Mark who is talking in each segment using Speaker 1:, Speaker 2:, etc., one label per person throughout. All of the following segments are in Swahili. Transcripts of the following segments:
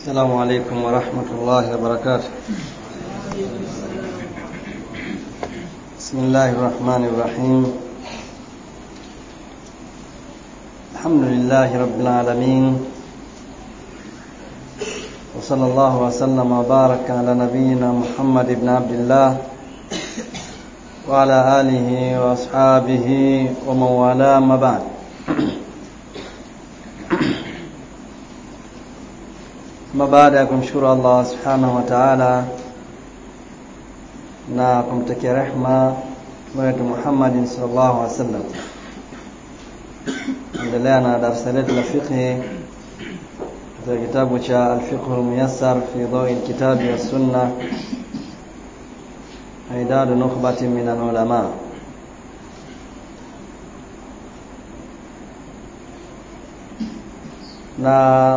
Speaker 1: السلام عليكم ورحمة الله وبركاته بسم الله الرحمن الرحيم الحمد لله رب العالمين وصلى الله وسلم وبارك على نبينا محمد بن عبد الله وعلى آله وأصحابه ومن والاه ما بعد Ama baada ya kumshukuru Allah subhanahu wa ta'ala na kumtakia rehma wetu Muhammadin sallallahu alaihi wasallam, endelea na darasa letu la fiqhi katika kitabu cha Al-Fiqh Al-Muyassar fi Dawi Al-Kitabi wa Sunna Idad nukhbatin min al-ulama na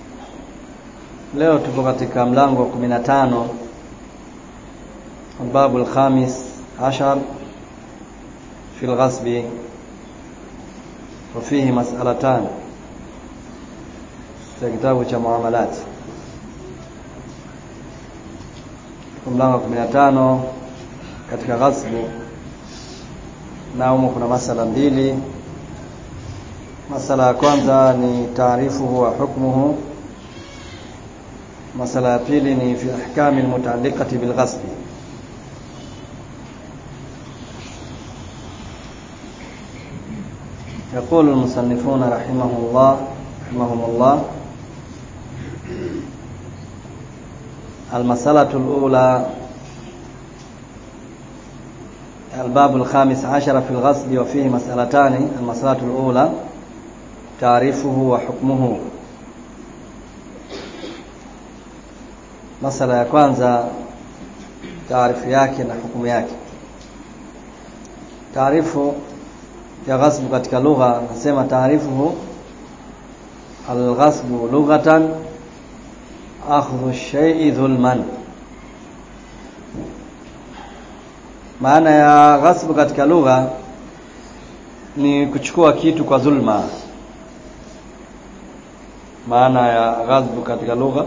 Speaker 1: leo tuko katika mlango wa 15 babu al-khamis ashar fi al-ghasb وفيه مسألتان في kitabu cha muamalat mlango wa 15 katika ghasbu na humo kuna masala mbili masala ya kwanza ni taarifuhu wa hukmuhu masala ya pili ni fi ahkami almutaalliqati bilghasb يقول المصنفون رحمه الله رحمهم الله المسألة الأولى الباب الخامس عشر في الغسل وفيه مسألتان المسألة الأولى تعريفه وحكمه masala ya kwanza taarifu yake na hukumu yake taarifu ya ghasbu katika lugha nasema taarifuhu alghasbu lughatan akhdhu shay'i dhulman maana ya ghasbu katika lugha ni kuchukua kitu kwa dhulma maana ya ghasbu katika lugha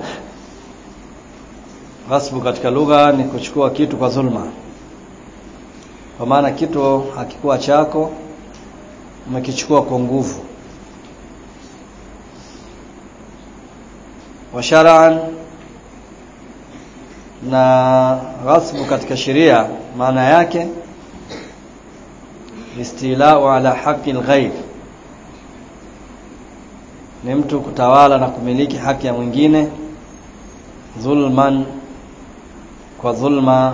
Speaker 1: ghasbu katika lugha ni kuchukua kitu kwa dhulma kwa maana kitu hakikuwa chako umekichukua kwa nguvu wa shar'an na ghasbu katika sheria maana yake istilau ala haqi alghayr ni mtu kutawala na kumiliki haki ya mwingine dhulman kwa dhulma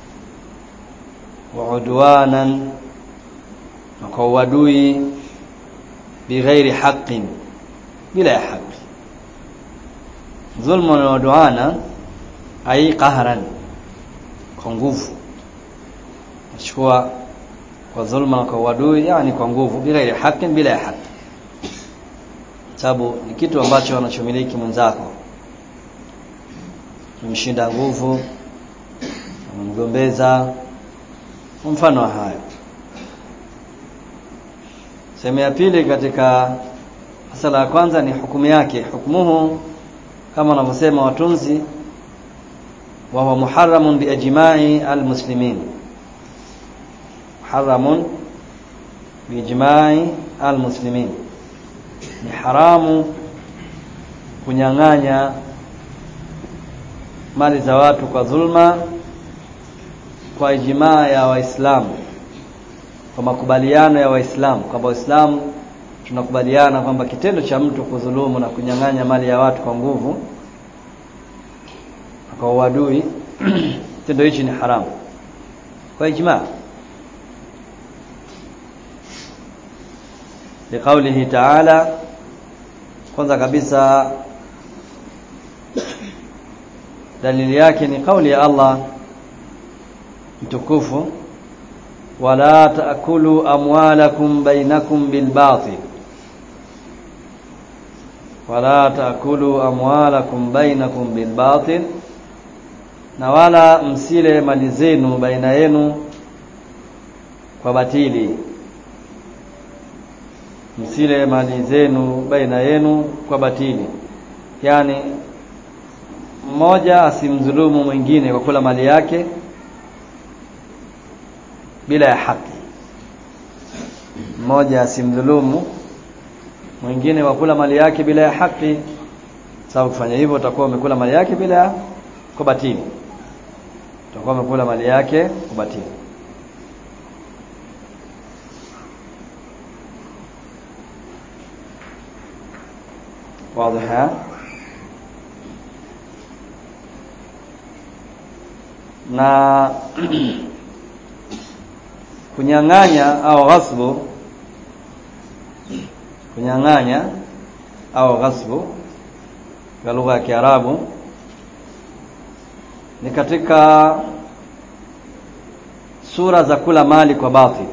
Speaker 1: wa udwanan na kwa uadui bighairi haqqin bila ya haki dhulma na udwana ai qahran kwa nguvu nachukua kwa dhulma na kwa uadui yani kwa nguvu bighairi haqqin bila ya haki sababu ni kitu ambacho anachomiliki mwenzako umshinda nguvu umgombeza mfano wa hayo sehemu ya pili katika masala ya kwanza ni hukumu yake hukumuhu kama wanavyosema watunzi wa huwa muharramun biijma'i almuslimin muharramun biijma'i almuslimin ni haramu kunyang'anya mali za watu kwa dhulma kwa ijmaa ya waislamu kwa makubaliano ya waislamu kwamba waislamu tunakubaliana kwamba kitendo cha mtu kudhulumu na kunyang'anya mali ya watu kwa nguvu kwa uadui kitendo hichi ni haramu kwa ijmaa liqaulihi ta'ala kwanza kabisa dalili yake ni kauli ya Allah mtukufu wala taakulu amwalakum bainakum bilbatil wala taakulu amwalakum bainakum bilbatil na wala msile mali zenu baina yenu kwa batili msile mali zenu baina yenu kwa batili yani mmoja asimdhulumu mwingine kwa kula mali yake bila ya haki mmoja asimdhulumu mwingine kwa kula mali yake bila ya haki sababu kufanya hivyo utakuwa umekula mali yake bila ya kubatili utakuwa umekula mali yake kubatili واضح na kunyang'anya au ghasbu kunyang'anya au ghasbu kwa lugha ya Kiarabu ni katika sura za kula mali kwa batil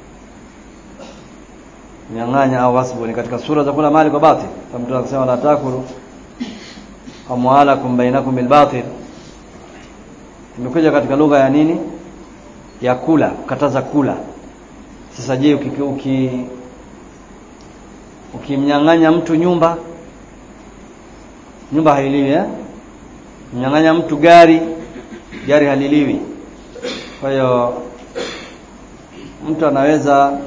Speaker 1: kunyang'anya au ghasbu ni katika sura za kula mali kwa batil kama mtu akisema la takulu amwalakum bainakum bil batil imekuja katika lugha ya nini ya kula kukataza kula sasa je uki, uki ukimnyang'anya mtu nyumba nyumba hailiwi eh mnyang'anya mtu gari gari haliliwi kwa hiyo mtu anaweza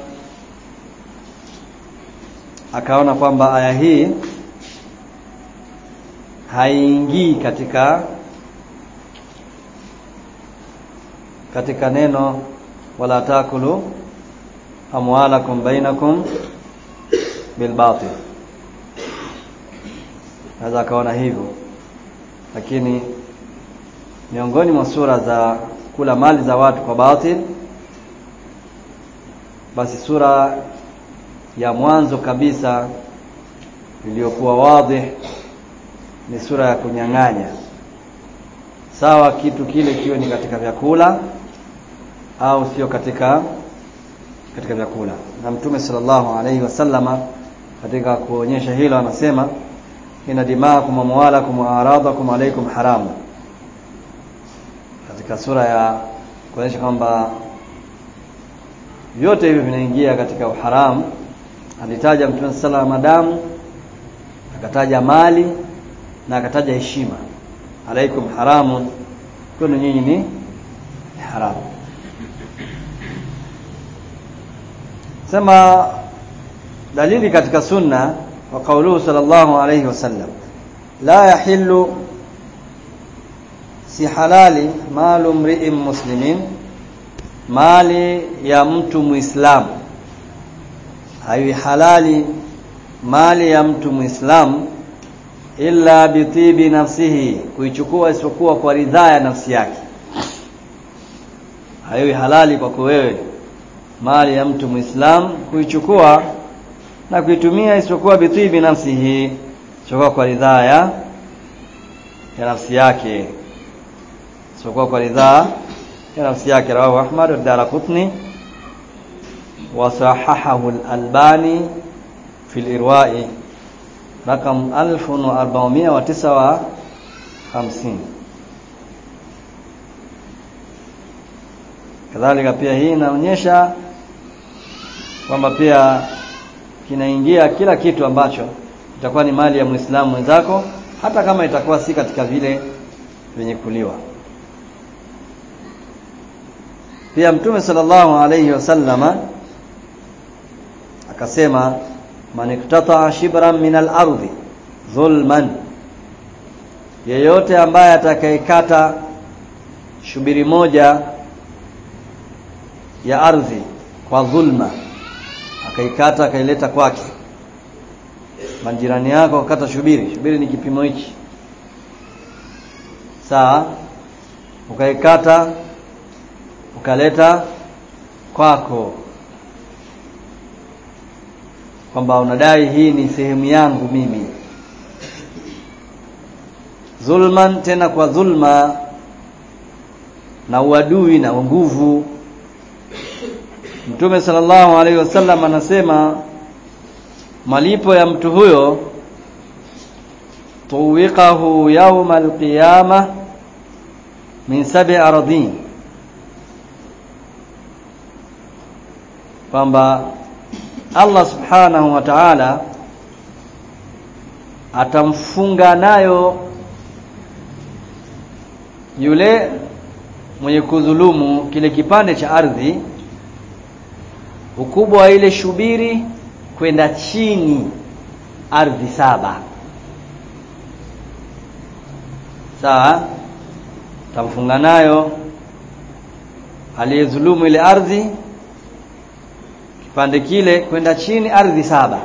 Speaker 1: akaona kwamba aya hii haingii katika katika neno wala takulu amwalakum bainakum bilbatil naweza akaona hivyo lakini miongoni mwa sura za kula mali za watu kwa batil basi sura ya mwanzo kabisa iliyokuwa wazi ni sura ya kunyang'anya sawa kitu kile kiwe ni katika vyakula au sio katika katika vyakula na mtume sallallahu alaihi wasallama katika kuonyesha hilo anasema ina dimaakum wa amwalakum wa aradakum alaikum haramu katika sura ya kuonyesha kwamba vyote hivi vinaingia katika uharamu alitaja mtume sallallahu alaihi madamu akataja mali na akataja heshima alaikum haramun kwenu nyinyi ni haramu sema dalili katika sunna wa qauluhu sallallahu alayhi wasallam la yahillu si halali malu mri'in muslimin mali ya mtu muislamu haiwi halali mali ya mtu muislamu illa bitibi nafsihi kuichukua isipokuwa kwa ridhaa ya nafsi yake haiwi halali kwako wewe mali ya mtu muislam kuichukua na kuitumia isipokuwa bitibi nafsihi isipokuwa kwa ridhaa ya ya nafsi yake isipokuwa kwa ridhaa ya nafsi yake rawahu Ahmad ad-Darqutni wa sahahahu al-Albani fi al-Irwa'i rakam 1459 kadhalika pia hii inaonyesha kwamba pia kinaingia kila kitu ambacho itakuwa ni mali ya Muislamu mwenzako hata kama itakuwa si katika vile vyenye kuliwa pia mtume sallallahu alayhi wasallama akasema man iktata shibran min al-ardi dhulman yeyote ambaye atakayekata shubiri moja ya ardhi kwa dhulma akaikata akaileta kwake majirani yako akata shubiri shubiri ni kipimo hichi sawa ukaikata ukaleta kwako kwamba unadai hii ni sehemu yangu mimi zulman tena kwa dhulma na uadui na nguvu Mtume sallallahu alaihi wasallam anasema malipo ya mtu huyo tuwiqahu yawma alqiyama min sab'i aradin kwamba Allah subhanahu wa ta'ala atamfunga nayo yule mwenye kudhulumu kile kipande cha ardhi ukubwa wa ile shubiri kwenda chini ardhi saba sawa tamfunga nayo aliyedhulumu ile ardhi kipande kile kwenda chini ardhi saba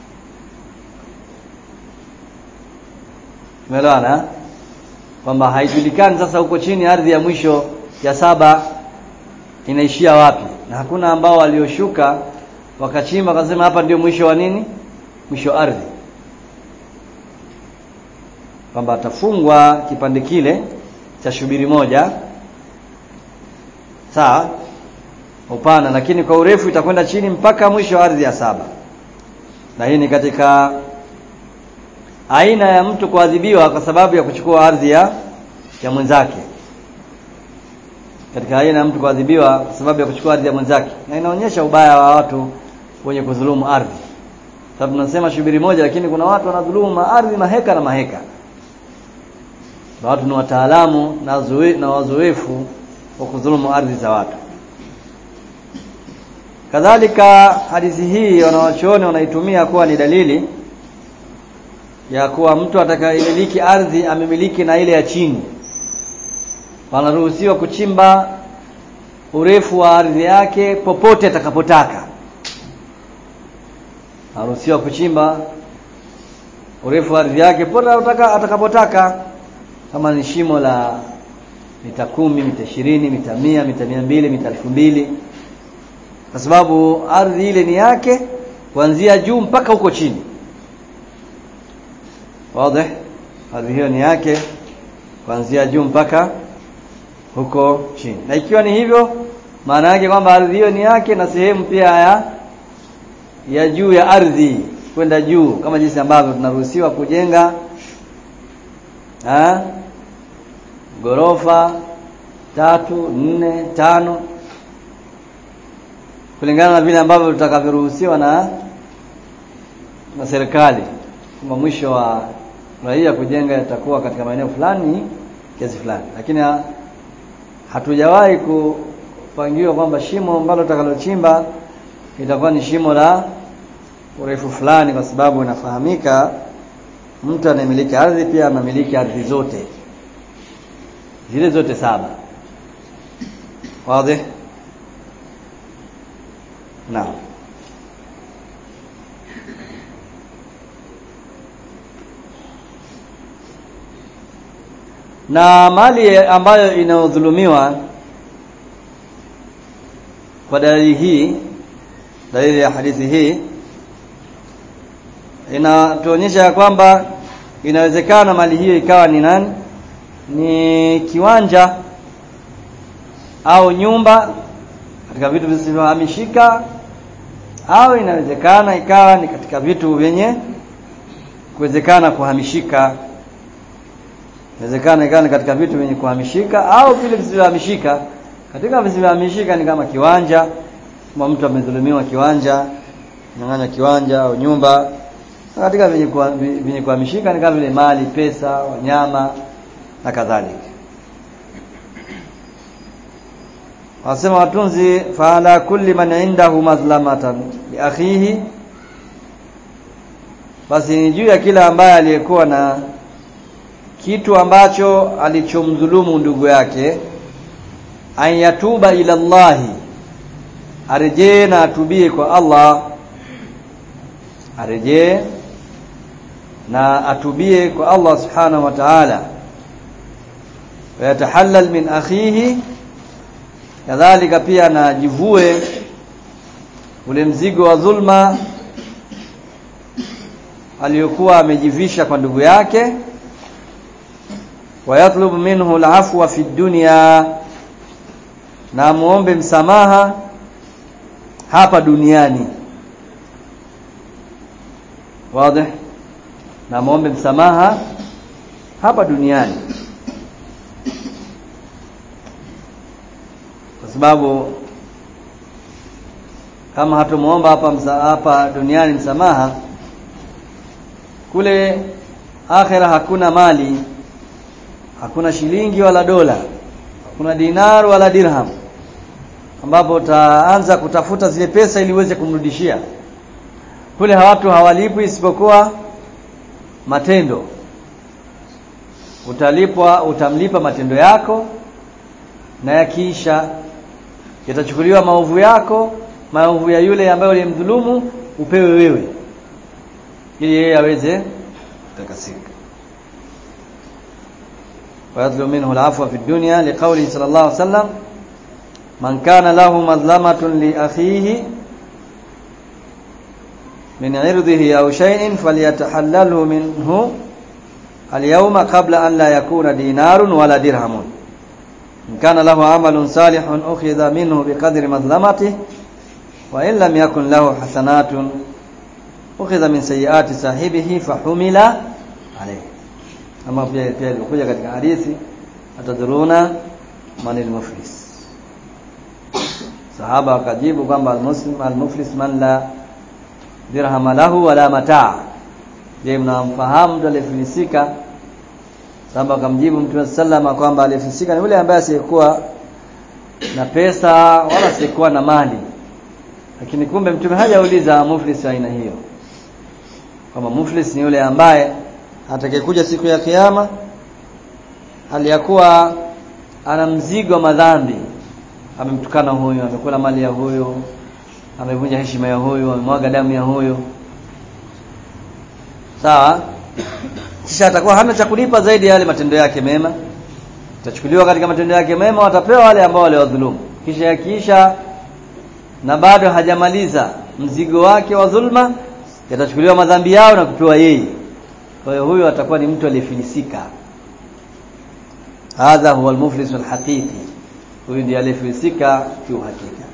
Speaker 1: umeelewana kwamba haijulikani sasa huko chini ardhi ya mwisho ya saba inaishia wapi na hakuna ambao walioshuka wakachimba wakasema hapa ndio mwisho wa nini mwisho wa ardhi kwamba atafungwa kipande kile cha shubiri moja sawa upana lakini kwa urefu itakwenda chini mpaka mwisho wa ardhi ya saba na hii ni katika aina ya mtu kuadhibiwa kwa sababu ya kuchukua ardhi ya ya mwenzake katika aina ya mtu kuadhibiwa kwa sababu ya kuchukua ardhi ya mwenzake na inaonyesha ubaya wa watu wenye kudhulumu ardhi sababu tunasema shubiri moja lakini kuna watu wanadhulumu ardhi maheka na maheka na watu ni wataalamu na, zoe, na wazoefu wa kudhulumu ardhi za watu kadhalika hadithi hii wanawachuoni wanaitumia kuwa ni dalili ya kuwa mtu atakayemiliki ardhi amemiliki na ile ya chini wanaruhusiwa kuchimba urefu wa ardhi yake popote atakapotaka anaruhusiwa kuchimba urefu wa ardhi yake popote atakapotaka kama ni shimo la mita kumi mita ishirini mita mia mita mia mbili mita elfu mbili kwa sababu ardhi ile ni yake kuanzia juu mpaka huko chini wazi ardhi hiyo ni yake kuanzia juu mpaka huko chini na ikiwa ni hivyo maana yake kwamba ardhi hiyo ni yake na sehemu pia ya ya juu ya ardhi kwenda juu kama jinsi ambavyo tunaruhusiwa kujenga ha? gorofa tatu nne tano kulingana na vile ambavyo tutakavyoruhusiwa na na serikali kwamba mwisho wa raia kujenga itakuwa katika maeneo fulani kiasi fulani lakini ha, hatujawahi kupangiwa kwamba shimo ambalo tutakalochimba itakuwa ni shimo la urefu fulani kwa sababu inafahamika mtu anayemiliki ardhi pia anamiliki ardhi zote zile zote saba wazi naam na mali ambayo inayodhulumiwa kwa dalili hii dalili ya hadithi hii inatuonyesha ya kwamba inawezekana mali hiyo ikawa ni nani ni kiwanja au nyumba katika vitu visivyohamishika au inawezekana ikawa ni katika vitu vyenye kuwezekana kuhamishika inawezekana ikawa ni katika vitu vyenye kuhamishika au vile visivyohamishika katika visivyohamishika ni kama kiwanja kama mtu amedhulumiwa kiwanja nyang'anya kiwanja au nyumba na katika vyenye kuhamishika ni kama vile mali pesa wanyama na kadhalika wasema watunzi faala kulli man indahu madhlamatan li akhihi basi ni juu ya kila ambaye aliyekuwa na kitu ambacho alichomdhulumu ndugu yake an yatuba ila Allahi arejee na atubie kwa Allah arejee na atubie kwa Allah subhanahu wa ta'ala wayatahallal min akhihi kadhalika pia na jivue ule mzigo wa dhulma aliyokuwa amejivisha kwa ndugu yake wayatlubu minhu alafwa fi dunya na muombe msamaha hapa duniani wazi na muombe msamaha hapa duniani kwa sababu kama hatumuomba hapa msa, hapa duniani msamaha kule akhira hakuna mali hakuna shilingi wala dola hakuna dinar wala dirham ambapo utaanza kutafuta zile pesa ili uweze kumrudishia kule watu hawalipwi isipokuwa matendo utalipwa utamlipa matendo yako na yakiisha yatachukuliwa maovu yako maovu ya yule ambaye ulimdhulumu upewe wewe ili yeye aweze kutakasika ويطلب منه العفو في الدنيا لقوله صلى الله عليه وسلم من كان له مظلمة لأخيه من عرضه أو شيء فليتحلله منه اليوم قبل أن لا يكون دينار ولا درهم إن كان له عمل صالح أخذ منه بقدر مظلمته وإن لم يكن له حسنات أخذ من سيئات صاحبه فحمل عليه أما pia pia ilikuja katika hadithi atadhuruna manil muflis sahaba akajibu kwamba almuslim almuflis man la dirham lahu wala mataa je mnamfahamu mtu aliyefilisika sahaba akamjibu mtume sallama kwamba aliyefilisika ni yule ambaye asiyekuwa na pesa wala asiyekuwa na mali lakini kumbe mtume hajauliza muflis aina hiyo kwamba muflis ni yule ambaye atakayekuja siku ya kiyama hali ya kuwa ana mzigo madhambi amemtukana huyu amekula mali ya huyu amevunja heshima ya huyu amemwaga damu ya huyu sawa kisha atakuwa hana cha kulipa zaidi ya yale matendo yake mema itachukuliwa katika matendo yake mema watapewa wale ambao waliwadhulumu kisha yakiisha na bado hajamaliza mzigo wake wa dhulma yatachukuliwa madhambi yao na kupewa yeye kwa hiyo huyo atakuwa ni mtu aliyefilisika hadha huwa almuflis alhaqiqi huyu ndiye aliyefilisika kiuhakika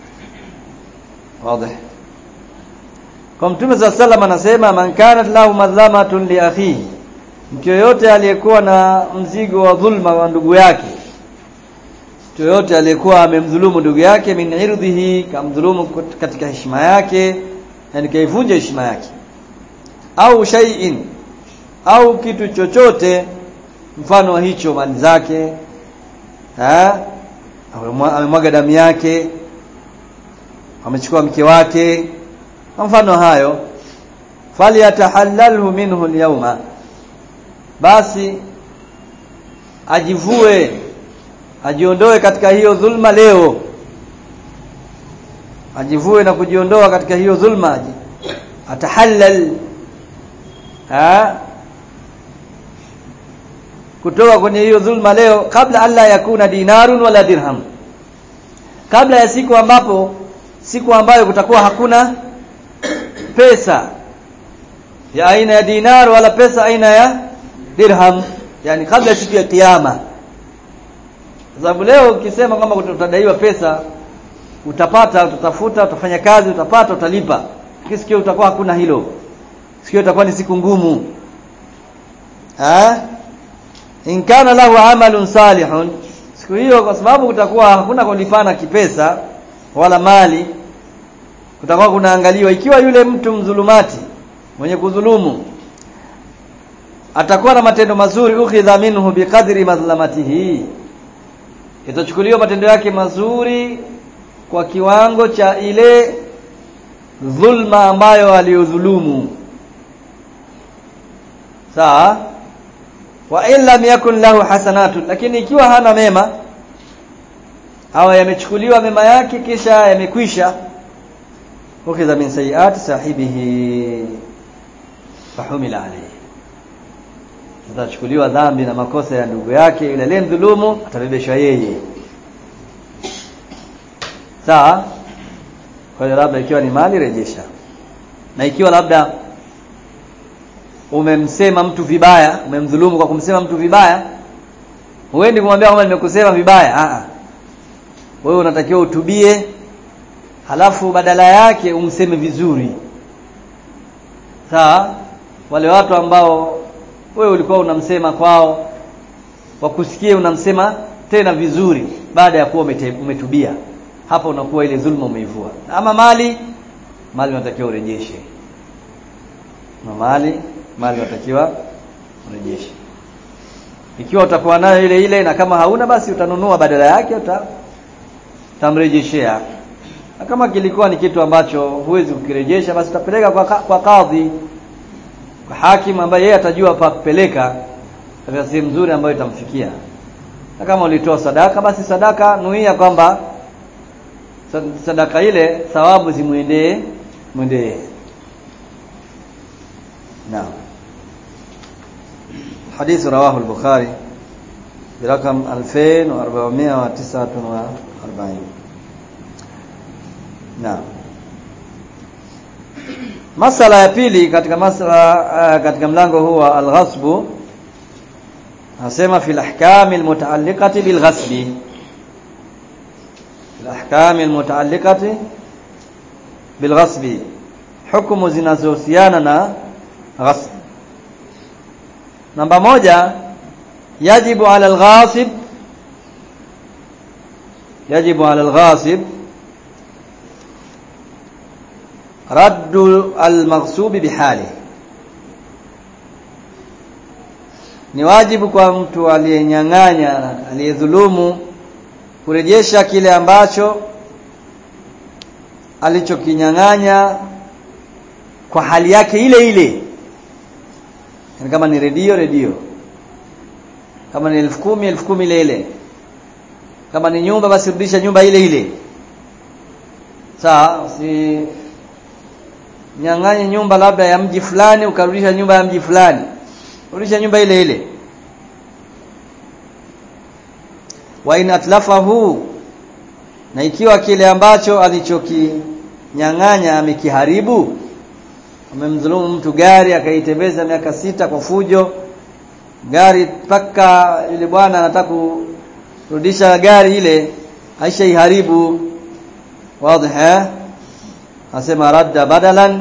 Speaker 1: wazi kwa mtume za sallam anasema man kanat lahu madhlamatun li akhihi mtu yoyote aliyekuwa na mzigo wa dhulma wa ndugu yake mtu yoyote aliyekuwa amemdhulumu ndugu yake min irdhihi kamdhulumu katika heshima yake yani kaivunja heshima yake au shay'in au kitu chochote mfano wa hicho mali zake eh amemwaga damu yake amechukua mke wake mfano hayo falyatahallalhu minhu alyawma basi ajivue ajiondoe katika hiyo dhulma leo ajivue na kujiondoa katika hiyo dhulma atahallal ha kutoka kwenye hiyo dhulma leo kabla alla yakuna dinarun wala dirham kabla ya siku ambapo siku ambayo kutakuwa hakuna pesa ya aina ya dinar wala pesa aina ya dirham yani kabla ya siku ya kiyama sababu leo ukisema kwamba utadaiwa pesa utapata utatafuta utafanya kazi utapata utalipa sikio utakuwa hakuna hilo sikio itakuwa ni siku ngumu ha in kana lahu amalun salihun siku hiyo kwa sababu kutakuwa hakuna kulipana kipesa wala mali kutakuwa kunaangaliwa ikiwa yule mtu mdhulumati mwenye kudhulumu atakuwa na matendo mazuri ukhidha minhu biqadri madhlamatihi itachukuliwa matendo yake mazuri kwa kiwango cha ile dhulma ambayo aliyodhulumu sawa wa in lam yakun lahu hasanatu lakini ikiwa hana mema hawa yamechukuliwa mema yake kisha yamekwisha ukidha min sayiati sahibihi fahumila alayhi atachukuliwa dhambi na makosa ya ndugu yake yule aliyemdhulumu atabebeshwa yeye sawa kwa hiyo labda ikiwa ni mali rejesha na ikiwa labda umemsema mtu vibaya umemdhulumu kwa kumsema mtu vibaya huendi kumwambia kwamba nimekusema vibaya a wewe unatakiwa utubie halafu badala yake umseme vizuri sawa wale watu ambao wewe ulikuwa unamsema kwao wakusikie unamsema tena vizuri baada ya kuwa umetubia hapa unakuwa ile dhulma umeivua ama mali mali unatakiwa urejeshe na mali mali unatakiwa urejeshe ikiwa utakuwa nayo ile ile na kama hauna basi utanunua badala yake uta tamrejeshea na kama kilikuwa ni kitu ambacho huwezi kukirejesha basi utapeleka kwa, kwa kadhi kwa hakimu ambaye yeye atajua pa kupeleka katika sehemu nzuri ambayo itamfikia na kama ulitoa sadaka basi sadaka nuia kwamba sadaka ile thawabu zimwendee mwendee naam حديث رواه البخاري برقم 2449 نعم masala ya pili katika masala uh, katika mlango huu wa alghasbu nasema fi alahkam almutaalliqati bilghasbi alahkam almutaalliqati bilghasbi hukumu zinazohusiana na ghasb namba moja yajibu ala alghasib yajibu ala alghasib raddu almaghsubi bihali ni wajibu kwa mtu aliyenyang'anya aliyedhulumu kurejesha kile ambacho alichokinyang'anya kwa hali yake ile ile yani kama ni redio redio kama ni elfu kumi elfu kumi ile ile kama ni nyumba basi rudisha nyumba ile ile sawa si nyang'anye nyumba labda ya mji fulani ukarudisha nyumba ya mji fulani rudisha nyumba ile ile wa in atlafahu na ikiwa kile ambacho alichokinyang'anya amekiharibu amemdhulumu mtu gari akaitembeza miaka sita kwa fujo gari mpaka yule bwana anataka kurudisha gari ile aisha iharibu wazi eh asema radda badalan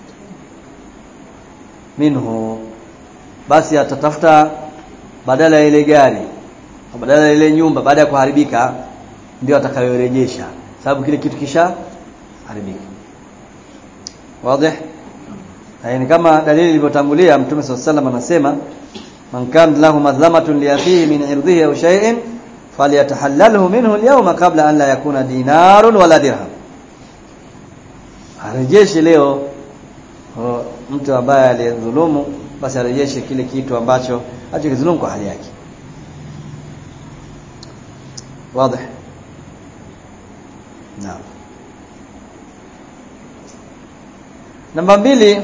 Speaker 1: minhu basi atatafuta badala ya ile gari badala ya ile nyumba baada ya kuharibika ndio atakayorejesha sababu kile kitu kisha haribika wazi ni kama dalili ilivyotangulia mtume swalla sallam anasema man kana lahu madhlamatun li akhihi min irdihi aw shay'in falyatahallalhu minhu al-yawma qabla an la yakuna dinarun wala dirham arejeshe leo o, mtu ambaye aliyedhulumu basi arejeshe kile kitu ambacho alichokidhulumu kwa hali yake wazi naam namba mbili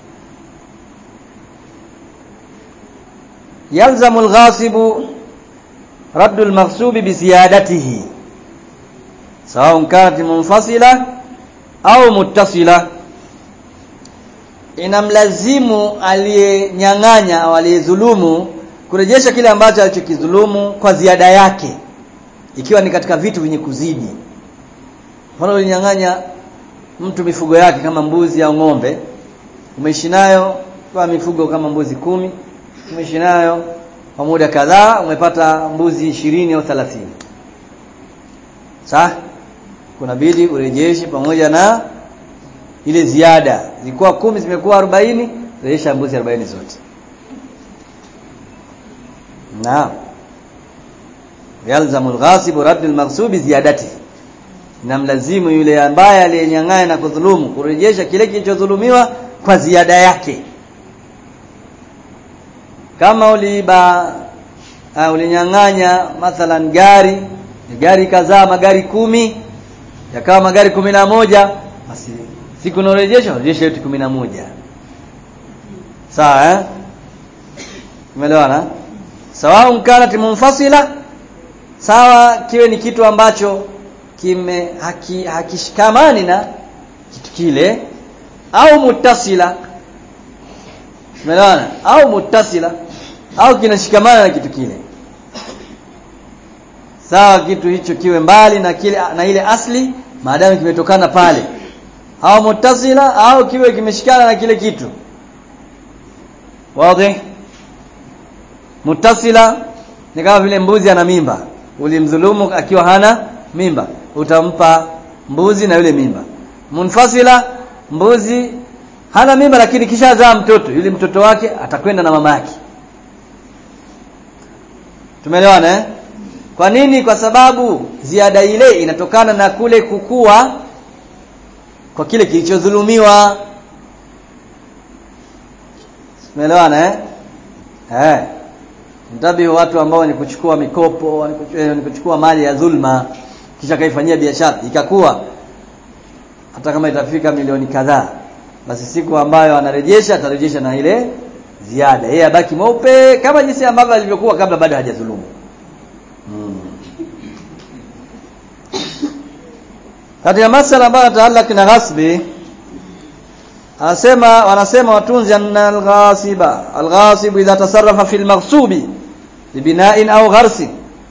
Speaker 1: يلزم الغاصب رد المغصوب بزيادته سواء كانت منفصلة au muttasila inamlazimu aliyenyang'anya au aliyedhulumu kurejesha kile ambacho alichokidhulumu kwa ziada yake ikiwa ni katika vitu vyenye kuzidi mfano ulinyang'anya mtu mifugo yake kama mbuzi au ng'ombe umeishi nayo kwa mifugo kama mbuzi kumi umeishi nayo kwa muda kadhaa umepata mbuzi ishirini au thelathini sawa kunabidi urejeshe pamoja na ile ziada zilikuwa kumi zimekuwa arobaini rejesha mbuzi arobaini zote naam yalzamu alghasibu raddu almaghsubi ziyadati namlazimu yule ambaye aliyenyang'anya na kudhulumu kurejesha kile kilichodhulumiwa kwa ziada yake kama uliiba uh, ulinyang'anya mathalan gari gari kadhaa magari kumi yakawa magari kumi na moja basi siku unaorejesha rejesha yote kumi na moja sawa eh umeelewana sawa kanat munfasila sawa kiwe ni kitu ambacho kime haki, hakishikamani na kitu kile au mutasila umeelewana au mutasila au kinashikamana na kitu kile sawa kitu hicho kiwe mbali na kile na ile asli maadamu kimetokana pale au mutasila au kiwe kimeshikana na kile kitu wazi mutasila ni kama vile mbuzi ana mimba ulimdhulumu akiwa hana mimba utampa mbuzi na yule mimba munfasila mbuzi hana mimba lakini kishazaa mtoto yule mtoto wake atakwenda na mama yake tumeelewana eh? kwa nini kwa sababu ziada ile inatokana na kule kukua kwa kile kilichodhulumiwa tumeelewana eh eh mtabihu watu ambao ni kuchukua mikopo ni kuchukua mali ya dhulma kisha kaifanyia biashara ikakuwa hata kama itafika milioni kadhaa basi siku ambayo anarejesha atarejesha na ile ziada yeye abaki mweupe kama jinsi ambavyo alivyokuwa kabla bado hajadhulumu hmm. katika masala ambayo yataallaki na ghasbi anasema wanasema watunzi anna alghasiba alghasib idha tasarrafa fi almaghsubi bibina'in aw gharsi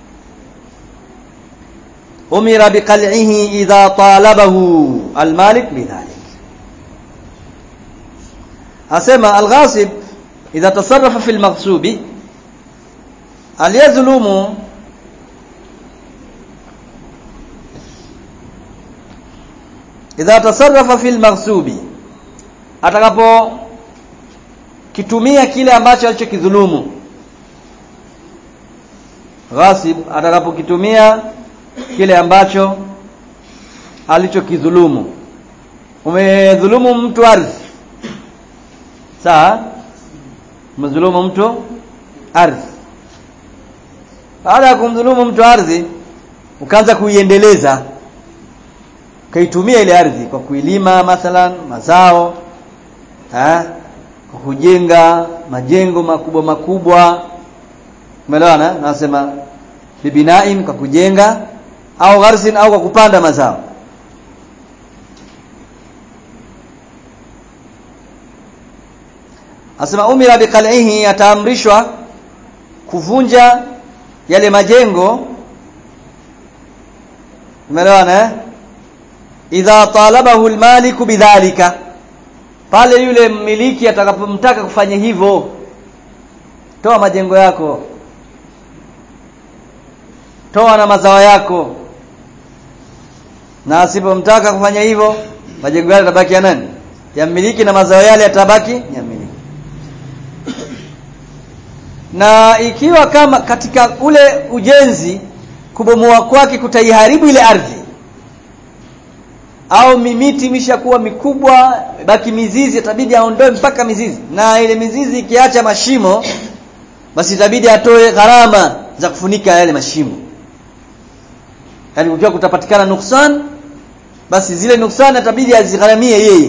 Speaker 1: umira biqal'ihi idha talabahu almalik bidhalik asema alghasib idha tasarrafa fi almaghsubi aliyazulumu idha tasarrafa fi almaghsubi atakapo kitumia kile ambacho alichokidhulumu ghasib atakapokitumia kile ambacho alichokidhulumu umedhulumu mtu ardhi sawa umedhulumu mtu ardhi baada ya kumdhulumu mtu ardhi ukaanza kuiendeleza ukaitumia ile ardhi kwa kuilima mathalan mazao ha? kwa kujenga majengo makubwa makubwa umeelewana nasema bibinain kwa kujenga au gharsin au kwa kupanda mazao asema umira biqal'ihi ataamrishwa kuvunja yale majengo umeelewana eh idha talabahu almaliku bidhalika pale yule mmiliki atakapomtaka kufanya hivyo toa majengo yako toa na mazao yako na asipomtaka kufanya hivyo majengo yale yatabaki ya nani ya mmiliki na mazao yale yatabaki ya mmiliki na ikiwa kama katika ule ujenzi kubomoa kwake kutaiharibu ile ardhi au mimiti imeshakuwa mikubwa baki mizizi itabidi aondoe mpaka mizizi na ile mizizi ikiacha mashimo basi itabidi atoe gharama za kufunika yale mashimo yaani ukiwa kutapatikana nuksan basi zile nuksan itabidi azigharamie yeye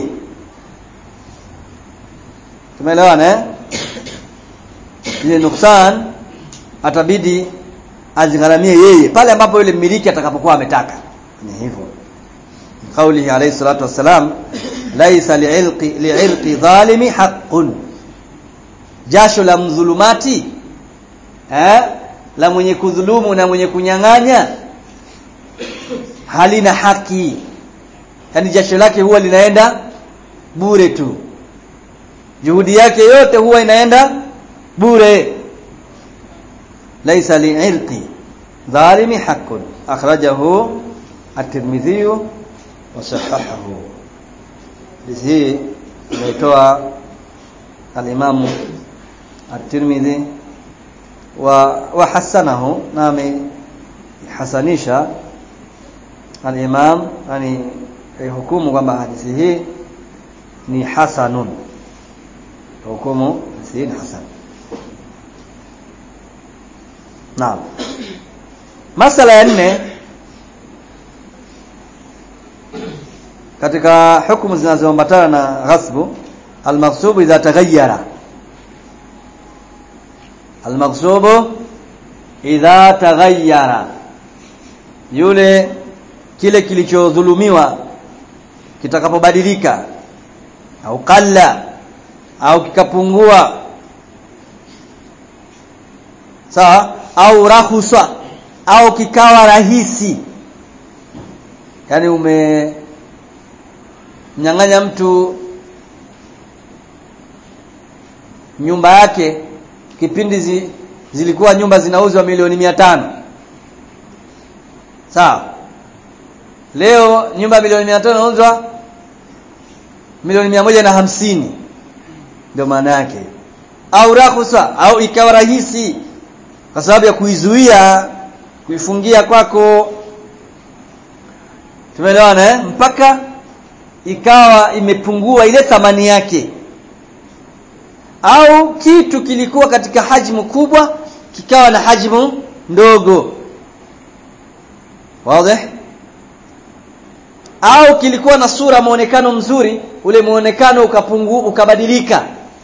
Speaker 1: tumeelewana eh ile nuksan atabidi azigharamie yeye pale ambapo yule mmiliki atakapokuwa ametaka ni hivyo قوله عليه الصلاة والسلام ليس لعلق لعرق ظالم حق jasho la mdhulumati eh la mwenye kudhulumu na mwenye kunyang'anya halina haki yani jasho lake huwa linaenda bure tu juhudi yake yote huwa inaenda bure laisa li'irqi dhalimi haqqun akhrajahu at-tirmidhi وصححه hii inaitoa al-Imam at-Tirmidhi wa wahasanahu nami hasanisha al-Imam yani hukumu kwamba hadithi hii ni hasanun hukumu hadithi hii ni hasan naam masala ya nne katika hukumu zinazoambatana na ghasbu almaghsubu idha taghayyara almaghsubu idha taghayyara yule kile kilichodhulumiwa kitakapobadilika au kalla au kikapungua sawa au rahusa au kikawa rahisi yani ume mnyang'anya mtu nyumba yake kipindi zi, zilikuwa nyumba zinauzwa milioni mia tano sawa leo nyumba milioni mia tano inauzwa milioni mia moja na hamsini ndio maana yake au rahusa au ikawa rahisi kwa sababu ya kuizuia kuifungia kwako tumeelewana eh? mpaka ikawa imepungua ile thamani yake au kitu kilikuwa katika hajmu kubwa kikawa na hajmu ndogo wazi au kilikuwa na sura muonekano mzuri ule muonekano ukapungu ukabadilika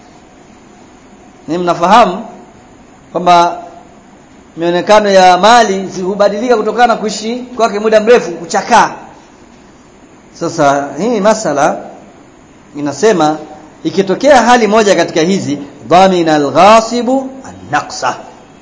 Speaker 1: ni mnafahamu kwamba mionekano ya mali hubadilika kutokana na kuishi kwake muda mrefu kuchakaa sasa hii masala inasema ikitokea hali moja katika hizi dhamina alghasibu an-naqsa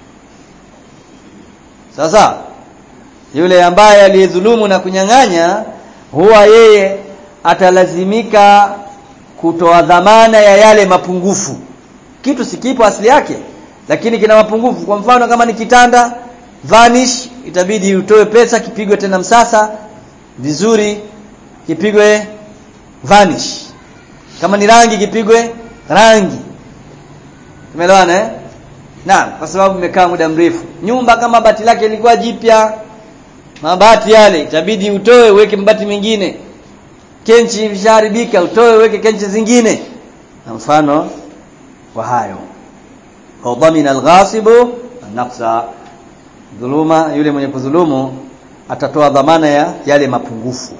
Speaker 1: sasa yule ambaye aliyedhulumu na kunyang'anya huwa yeye atalazimika kutoa dhamana ya yale mapungufu kitu sikipo asili yake lakini kina mapungufu kwa mfano kama ni kitanda vanish itabidi utoe pesa kipigwe tena msasa vizuri kipigwe vanish kama ni rangi kipigwe rangi tumeelewana eh naam kwa sababu imekaa muda mrefu nyumba kama bati lake lilikuwa jipya mabati yale itabidi utoe uweke mabati mengine kenchi visharibika utoe uweke kenchi zingine na mfano wa hayo wadhamina alghasibu naqsa dhuluma yule mwenye kudhulumu atatoa dhamana ya yale mapungufu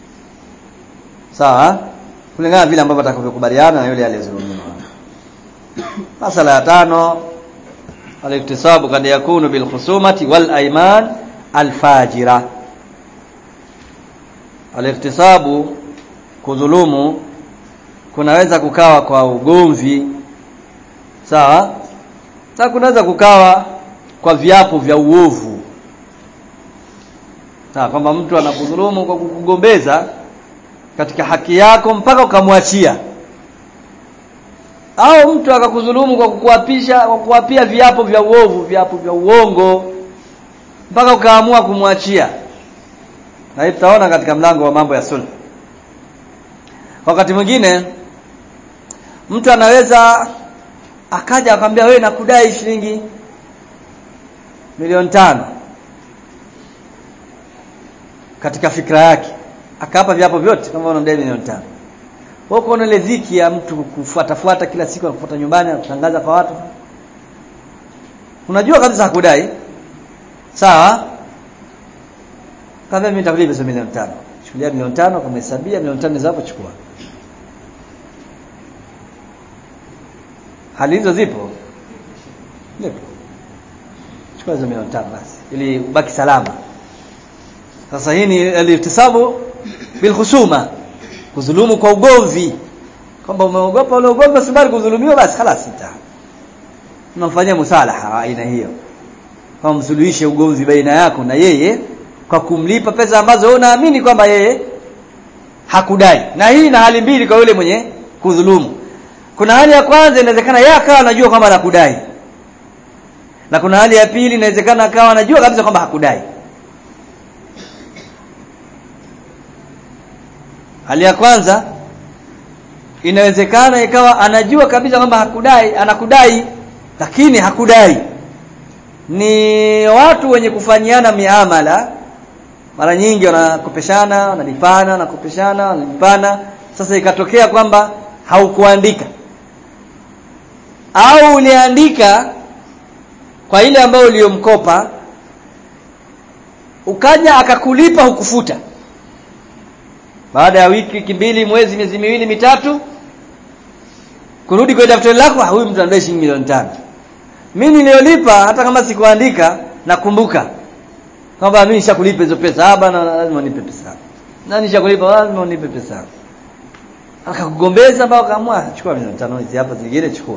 Speaker 1: sawa kulingana vile ambavyo atakavyokubaliana na yule aliyezulumiwa masala ya tano aliktisabu kad yakunu bil khusumati wal ayman al fajira aliktisabu kudhulumu kunaweza kukawa kwa ugomvi sawa sasa kunaweza kukawa kwa viapo vya uovu sawa kwamba mtu anakudhulumu kwa kukugombeza katika haki yako mpaka ukamwachia au mtu akakudhulumu kwa kukuapisha kwa kuapia viapo vya uovu viapo vya uongo mpaka ukaamua kumwachia na hii tutaona katika mlango wa mambo ya sulh wakati mwingine mtu anaweza akaja akamwambia wewe nakudai shilingi milioni tano katika fikra yake akapa viapo vyote kama unamdai milioni tano wewe uko ile dhiki ya mtu kufuata fuata kila siku anakufuata nyumbani anakutangaza kwa watu unajua kabisa hakudai sawa kama mimi nitakulipa hizo milioni tano chukulia milioni tano kama hesabia milioni tano zapo chukua hali hizo zipo zipo chukua hizo milioni tano basi ili ubaki salama sasa hii ni alitisabu bil khusuma kudhulumu kwa ugomvi kwamba umeogopa ule ugomvi usibali kudhulumiwa basi خلاص ita unamfanyia musalaha aina hiyo kama msuluhishe ugomvi baina yako na yeye kwa kumlipa pesa ambazo wewe unaamini kwamba yeye hakudai na hii na hali mbili kwa yule mwenye kudhulumu kuna hali ya kwanza inawezekana yeye akawa anajua kwamba anakudai na kuna hali ya pili inawezekana akawa anajua kabisa kwamba hakudai hali ya kwanza inawezekana ikawa anajua kabisa kwamba hakudai anakudai lakini hakudai ni watu wenye kufanyiana miamala mara nyingi wanakopeshana wanalipana wanakopeshana wanalipana sasa ikatokea kwamba haukuandika au uliandika kwa ile ambayo uliyomkopa ukaja akakulipa hukufuta baada ya wiki wiki mbili mwezi miezi miwili mitatu kurudi kwa daftari lako huyu mtu anadai shilingi milioni tano mimi niliyolipa hata kama sikuandika nakumbuka kwamba mimi nishakulipa hizo pesa hapa na lazima unipe pesa na nishakulipa lazima unipe pesa akakugombeza mpaka kaamua chukua milioni tano hizi hapa zingine chukua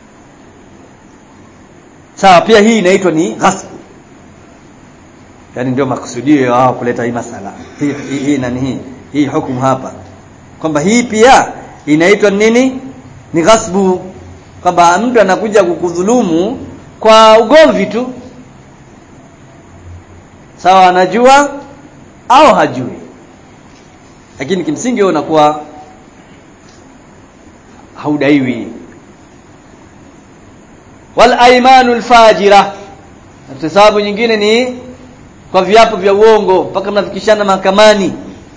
Speaker 1: sawa pia hii inaitwa ni ghasb yani ndio makusudio ya wao kuleta hii masala hii hii, hii nani hii hii hukumu hapa kwamba hii pia inaitwa nini ni ghasbu kwamba mtu anakuja kukudhulumu kwa ugomvi tu sawa anajua au hajui lakini kimsingi wewe unakuwa haudaiwi wal aymanul fajira ihtisabu nyingine ni kwa viapo vya uongo mpaka mnafikishana mahakamani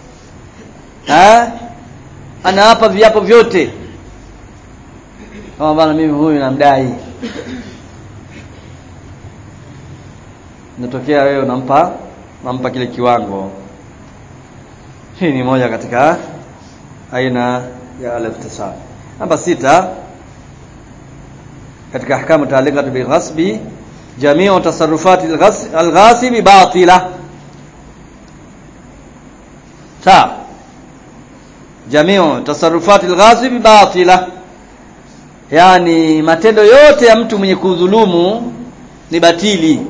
Speaker 1: ha anaapa viapo vyote kama bana mimi huyu namdai natokea wewe unampa unampa kile kiwango hii ni moja katika aina ya al-ihtisab namba sita katika ahkamu taalikatu bil ghasbi jami'u tasarrufati al-ghasib batila sawa jami'u tasarrufati al-ghasib batila yani matendo yote ya mtu mwenye kudhulumu ni batili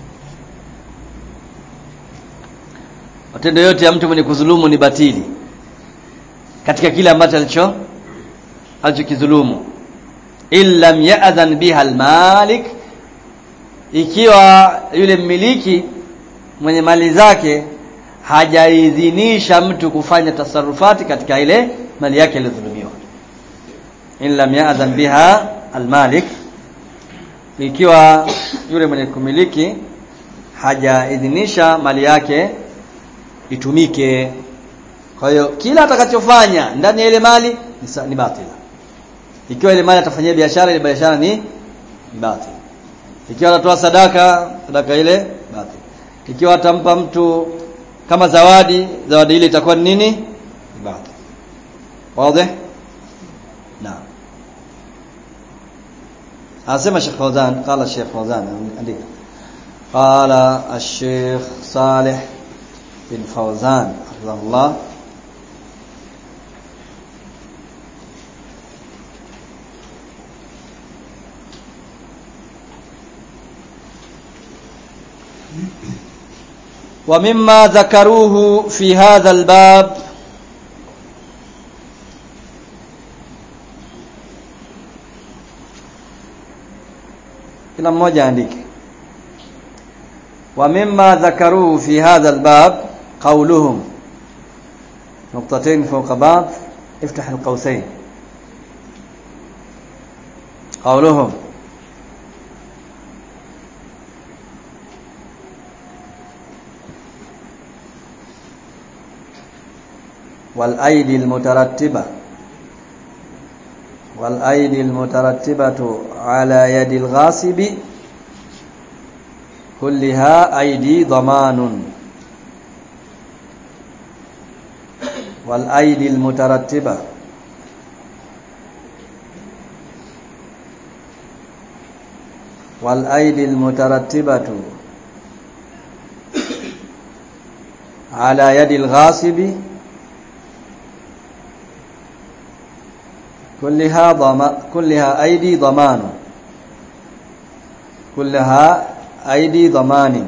Speaker 1: matendo yote ya mtu mwenye kudhulumu ni batili katika kile ambacho alicho alichokidhulumu illam ya'dhan biha almalik ikiwa yule mmiliki mwenye mali zake hajaidhinisha mtu kufanya tasarufati katika ile mali yake iliyodhulumiwa illam ya'dhan biha almalik ikiwa yule mwenye kumiliki hajaidhinisha mali yake itumike kwa hiyo kila atakachofanya ndani ya ile mali ni, ni batila ikiwa ile mali atafanyia biashara ile biashara ni, ni batili ikiwa atatoa sadaka sadaka ile batili ikiwa atampa mtu kama zawadi zawadi ile itakuwa ni nini ni batili wazi naam anasema Sheikh Fawzan qala Sheikh Fawzan andika qala الشيخ صالح بن فوزان حفظه الله ومما ذكروه في هذا الباب kila mmoja andike ومما ذكروه في هذا الباب قولهم نقطتين فوق بعض افتح القوسين قولهم والأيدي المترتبة والأيدي المترتبة على يد الغاصب كلها أيدي ضمان والأيدي المترتبة والأيدي المترتبة على يد الغاصب كلها ضم كلها أيدي ضمان كلها أيدي ضمان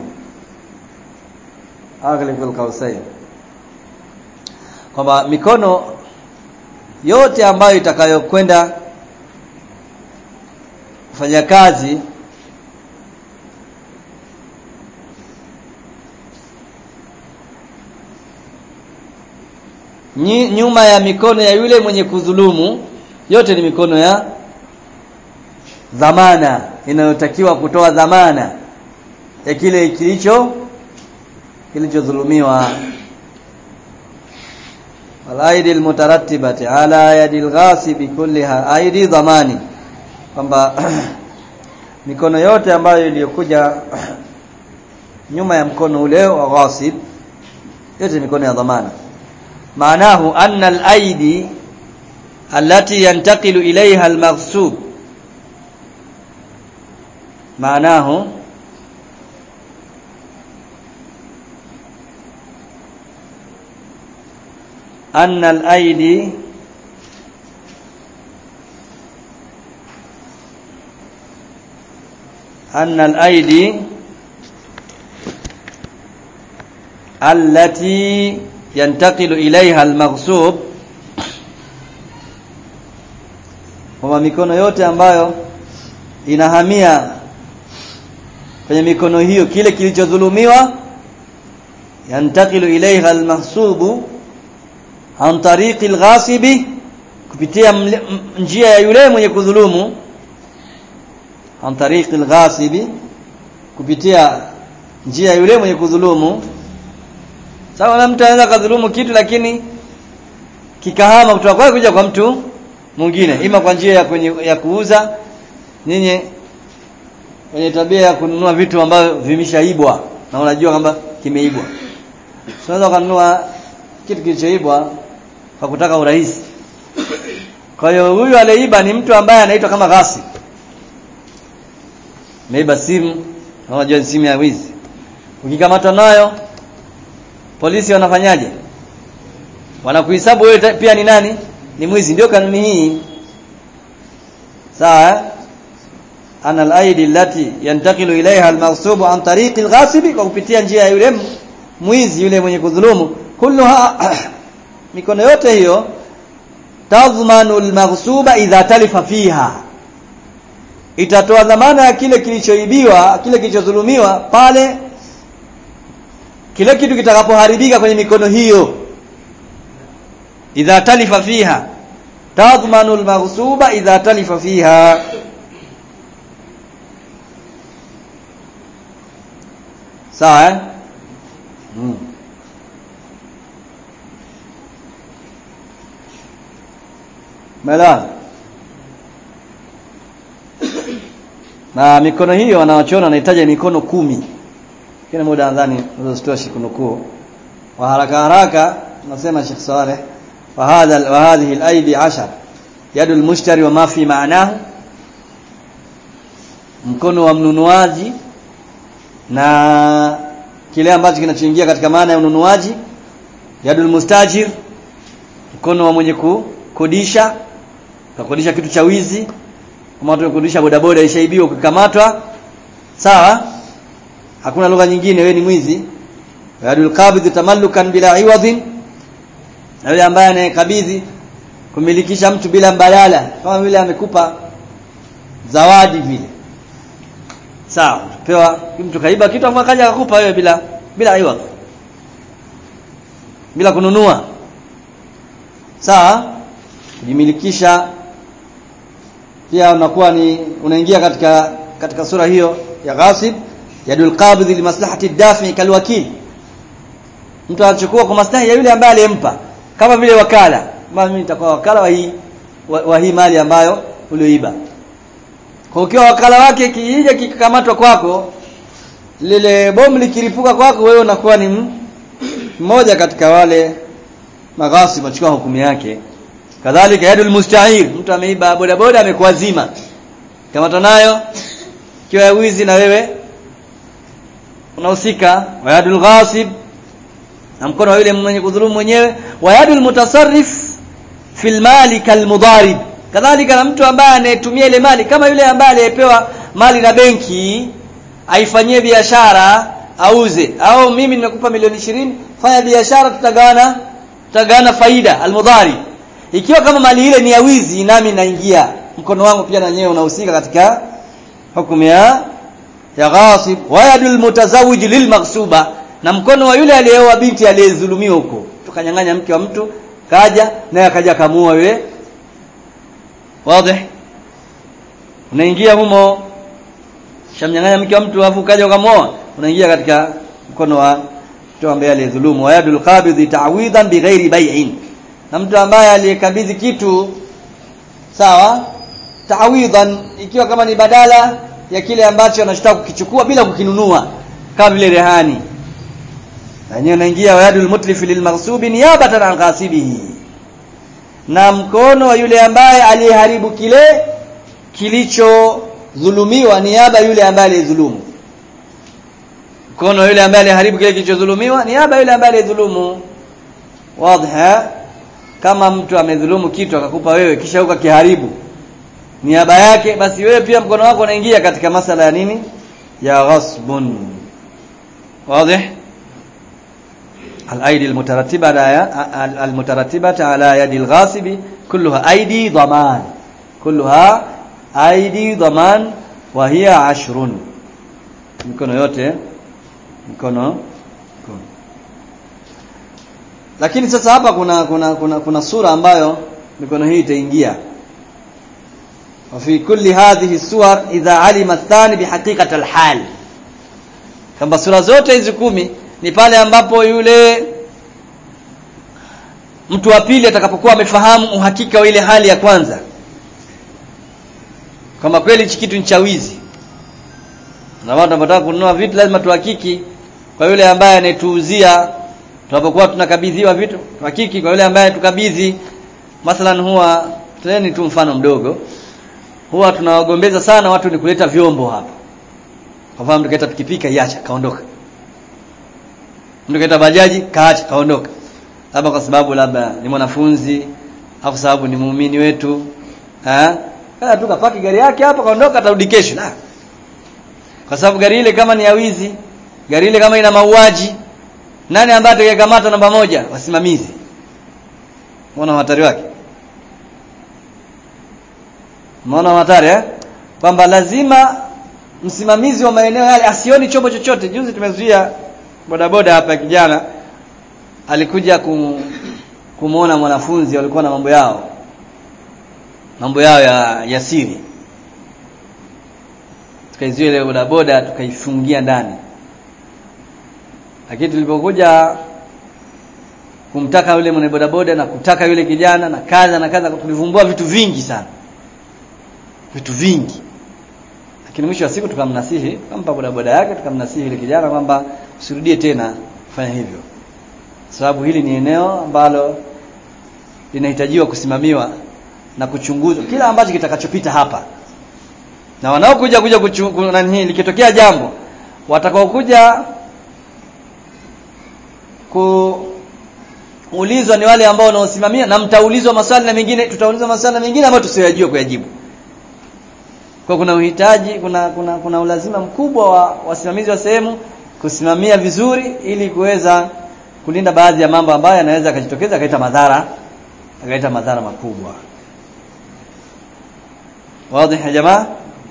Speaker 1: أغلق القوسين kwamba mikono yote ambayo itakayokwenda kufanya kazi nyuma ya mikono ya yule mwenye kudhulumu yote ni mikono ya dhamana inayotakiwa kutoa dhamana ya kile kilicho kilichodhulumiwa walaidi almutarattibati ala yadi alghasibi kulliha aidi dhamani kwamba mikono yote ambayo iliyokuja nyuma ya mkono ule wa ghasib yote mikono ya dhamana maanahu anna al-aidi التي ينتقل إليها المغصوب معناه أن الأيدي أن الأيدي التي ينتقل إليها المغصوب kwamba mikono yote ambayo inahamia kwenye mikono hiyo kile kilichodhulumiwa yantakilu ilaiha almahsubu an tariqi alghasibi kupitia njia ya yule mwenye kudhulumu an tariqi alghasibi kupitia njia yule mwenye kudhulumu sawa na mtu anaweza kadhulumu kitu lakini kikahama kutoka kwake kuja kwa mtu mwingine ima kwa njia ya, kwenye, ya kuuza nyinyi wenye tabia ya kununua vitu ambavyo vimeshaibwa na unajua kwamba kimeibwa unaweza kununua kitu kilichoibwa kwa kutaka urahisi kwa hiyo huyu aliyeiba ni mtu ambaye anaitwa kama ghasib ameiba simu unajua ni simu ya wizi ukikamatwa nayo polisi wanafanyaje wanakuhesabu wewe pia ni nani ni mwizi ndio kanuni hii sawa ana al-aidi allati yantaqilu ilaiha al-maghsub an tariqi al-ghasibi kwa kupitia njia ya yule mwizi yule mwenye kudhulumu kulluha mikono yote hiyo tadhmanu al-maghsuba idha talifa fiha itatoa dhamana ya kile kilichoibiwa kile kilichodhulumiwa pale kile kitu kitakapoharibika kwenye mikono hiyo idha talifa fiha tadhmanu al-maghsuba idha talifa fiha sawa eh? hmm. Mela na mikono hiyo wanaochona wanahitaji mikono kumi kila muda nadhani unazitoshi kunukuu wa haraka haraka nasema Sheikh Saleh wa hadha wa hadhihi al-aidi 10 yadu al-mushtari wa ma fi ma'nahu mkono wa mnunuaji na kile ambacho kinachoingia katika maana ya ununuaji yadul mustajir mkono wa mwenye kukodisha kakodisha kitu cha wizi kama watu wakodisha bodaboda ishaibiwa ukikamatwa sawa hakuna lugha nyingine wewe ni mwizi yadul qabidh tamallukan bila iwadhin na yule ambaye anayekabidhi kumilikisha mtu bila mbadala kama vile amekupa zawadi vile sawa pewa mtu kaiba kitu afu akaja akakupa wewe bila bila iwa bila kununua sawa kujimilikisha pia unakuwa ni unaingia katika katika sura hiyo ya ghasib yadul qabidh li maslahati dafi kalwakil mtu anachukua kwa maslahi ya yule ambaye aliyempa kama vile wakala kama mimi nitakuwa wakala wa hii wa, wa hii mali ambayo ulioiba kwa ukiwa wakala wake kiija kikakamatwa kwako lile bomu likiripuka kwako wewe unakuwa ni mmoja katika wale maghasi machukua hukumu yake kadhalika yadul musta'ir mtu ameiba boda boda amekuazima kamata nayo kiwa ya wizi na wewe unahusika wa yadul ghasib na mkono wa yule mwenye kudhulumu mwenyewe wa yadul mutasarrif fil mali kalmudarib kadhalika na mtu ambaye anayetumia ile mali kama yule ambaye aliyepewa mali na benki aifanyie biashara auze au mimi nimekupa milioni ishirini fanya biashara tutagawana tutagawana faida almudhari ikiwa kama mali ile ni ya wizi nami naingia mkono wangu pia na nyewe unahusika katika hukumu ya ya ghasib wa yadul mutazawij lilmaghsuba na mkono wa yule aliyeoa binti aliyedhulumiwa huko tukanyang'anya mke wa mtu kaja naye akaja kamua yule wazi unaingia humo shamnyang'anya mke wa mtu afu kaja ukamwoa unaingia katika mkono wa mtu ambaye aliyedhulumu wayadul qabidhi ta'widan bighairi bai'in na mtu ambaye aliyekabidhi kitu sawa ta'widan ikiwa kama ni badala ya kile ambacho anachotaka kukichukua bila kukinunua kama vile rehani yenyewe unaingia wayadul mutlif lilmaghsubi niyabatan an ghasibihi na mkono wa yule ambaye aliharibu kile kilichodhulumiwa niaba yule ambaye alidhulumu mkono wa yule ambaye aliharibu kile kilichodhulumiwa niaba yule ambaye alidhulumu wazi kama mtu amedhulumu kitu akakupa wewe kisha ukakiharibu niaba yake basi wewe pia mkono wako unaingia katika masala ya nini ya ghasbun wazi الايدي المترتبه على المترتبه على يد الغاصب كلها ايدي ضمان كلها ايدي ضمان وهي عشر mikono yote mikono lakini sasa hapa kuna kuna kuna, kuna sura ambayo mikono hii itaingia وفي كل هذه الصور إذا علم الثاني بحقيقة الحال kwamba sura zote hizi kumi ni pale ambapo yule mtu wa pili atakapokuwa amefahamu uhakika wa ile hali ya kwanza kama kweli hichi kitu ni cha wizi na watu tunapotaka kununua vitu lazima tuhakiki kwa yule ambaye anayetuuzia tunapokuwa tunakabidhiwa vitu tuhakiki kwa yule ambaye tukabidhi mathalan huwa teni tu mfano mdogo huwa tunawagombeza sana watu ni kuleta vyombo hapa kwa mfano mtu pikipiki iacha kaondoka mtu kaita bajaji kaacha kaondoka labda kwa sababu labda ni mwanafunzi au kwa sababu ni muumini wetu eh kana tu kapaki gari yake hapa kaondoka atarudi kesho la kwa sababu gari ile kama ni ya wizi gari ile kama ina mauaji nani ambaye atakayekamata namba moja wasimamizi muona hatari wake muona hatari eh kwamba lazima msimamizi wa maeneo yale asioni chombo chochote juzi tumezuia bodaboda hapa kijana alikuja kum, kumuona mwanafunzi walikuwa na mambo yao mambo yao ya, ya siri tukaizuia ile bodaboda tukaifungia ndani lakini tulipokuja kumtaka yule mwenye bodaboda na kutaka yule kijana na kaza na kaza tulivumbua vitu vingi sana vitu vingi lakini mwisho wa siku tukamnasihi tukampa bodaboda yake tukamnasihi yule kijana kwamba usirudie tena kufanya hivyo sababu hili ni eneo ambalo linahitajiwa kusimamiwa na kuchunguzwa kila ambacho kitakachopita hapa na wanaokuja kuja nani likitokea jambo watakaokuja kuulizwa ni wale ambao wanaosimamia na mtaulizwa maswali na mengine tutaulizwa maswali na mengine ambayo tusiyajua kuyajibu kwa kuna uhitaji kuna kuna kuna ulazima mkubwa wa wasimamizi wa sehemu kusimamia vizuri ili kuweza kulinda baadhi ya mambo ambayo yanaweza akajitokeza akaleta madhara akaleta madhara makubwa wazi ya jamaa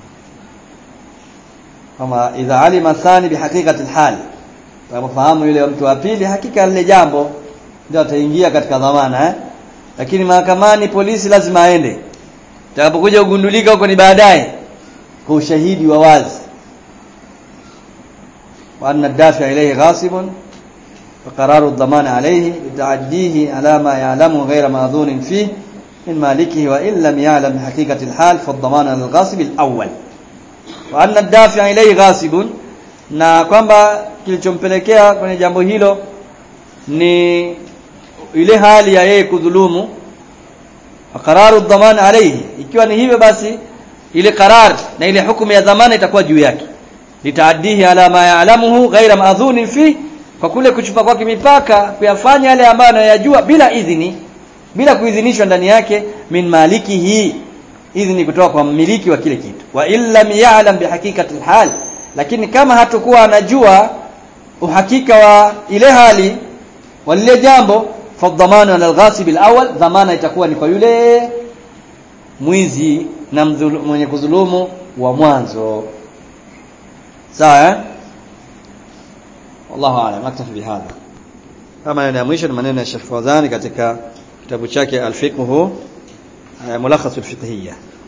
Speaker 1: kama idha alima thani bihaqiqati alhal tunapofahamu yule mtu wa pili hakika lile jambo ndio ataingia katika dhamana eh lakini mahakamani polisi lazima aende takapokuja kugundulika huko ni baadaye kwa ushahidi wa wazi wa anna dafi ilayhi ghasibun فقرار الضمان عليه لتعديه على ما يعلمه غير ماذون فيه من مالكه وإن لم يعلم بحقيقة الحال فالضمان على الغاصب الأول وأن الدافع إليه غاصب na kwamba kilichompelekea kwenye jambo hilo ni ile hali ya yeye kudhulumu qararu dhamana alayhi ikiwa ni hivyo basi ile qarar na ile hukumu ya dhamana itakuwa juu yake litaaddihi ala ma ya'lamuhu ghaira ma'dhunin fi kwa kule kuchupa kwake mipaka kuyafanya yale ambayo anayajua bila idhini bila kuidhinishwa ndani yake min malikihi idhini kutoka kwa mmiliki wa kile kitu wa illam ya'lam bihaqiqati alhal lakini kama hatakuwa anajua uhakika wa ile hali wa lile jambo fadhamanu ala alghasib alawwal dhamana itakuwa ni kwa yule mwizi na mwenye kudhulumu wa mwanzo sawa eh wallahu a'lam naktafi bihadha kama maneno ya mwisho ni maneno ya Sheikh Fawzani katika kitabu chake al-fiqh mulakhas al-fiqhiyya